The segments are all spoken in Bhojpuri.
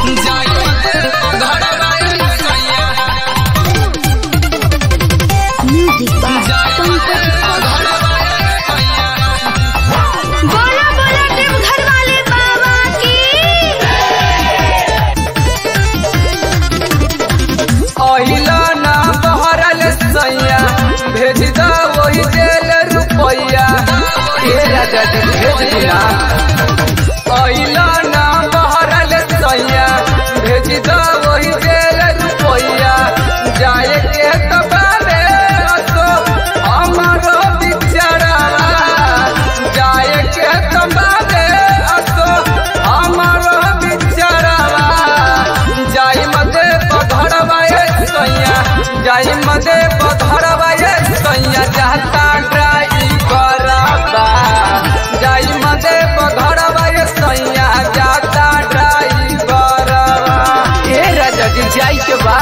म्यूजिक बोला बोला टिम घर वाले बाबा की अहिला ना बहरल सैया भेज दा वही जेल रुपैया ए राजा जी भेज दिया अहिला ना बहरल सैया भेज दा वही जेल रुपैया जाए के तबाले तो हमारो बिचारा जाए के तबाले तो हमारो बिचारा जाई मदे पधरवाए सैया जाई मदे पधरवाए सैया जाता ड्राइवर बा जाई मदे पधरवाए सैया जाता ड्राइवर बा ए राजा जी जाई के बा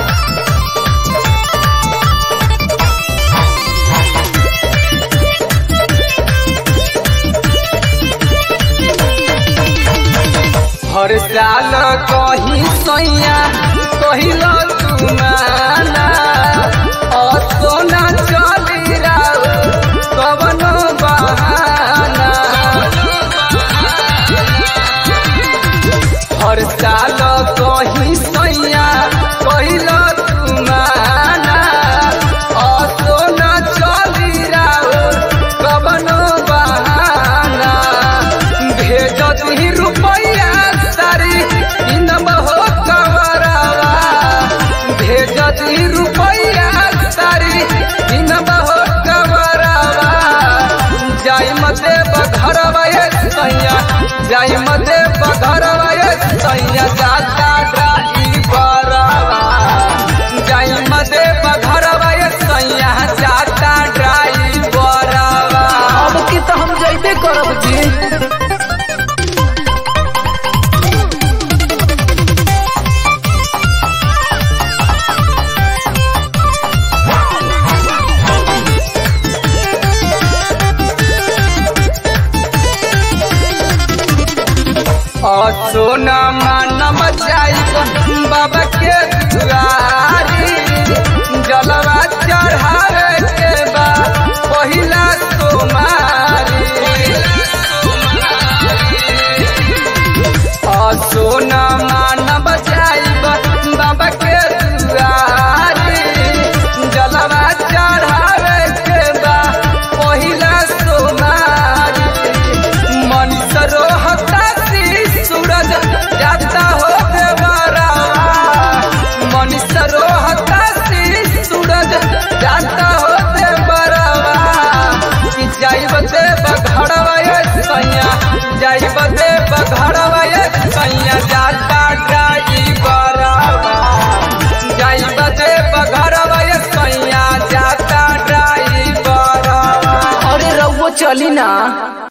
हर साल कही सैया कहिल तुमाना असोना चली राव कवन बहाना हर साल कही सैया कहिल तुमाना असोना चली राव कवन बहाना भेजत ही रुपैया सारी इनम हो कवरवा भेजत ही रुपैया सारी इनम हो कवरवा जाई मते बघरवा ये सैया जाई मते बघरवा ये सैया जाता ड्राइवरवा जाई मते बघरवा ये सैया जाता ड्राइवरवा अब की तो हम जइबे करब जी सोना मानम जाइब बाबा के दुआरी जलवा चढ़ावे के बा पहिला सोमारी सोना मानम जाइब बाबा के दुआरी जलवा चढ़ावे के बा पहिला सोमारी मन सरोहता सी सूरज जाता हो देवरा मन सरोहता सी सूरज जाता हो देवरा कि जाइब दे बघड़वा ये सैया जाइब दे बघड़वा ये सैया जाता ड्राइवरा जाइब दे बघड़वा ये सैया जाता ड्राइवरा अरे रउआ चली ना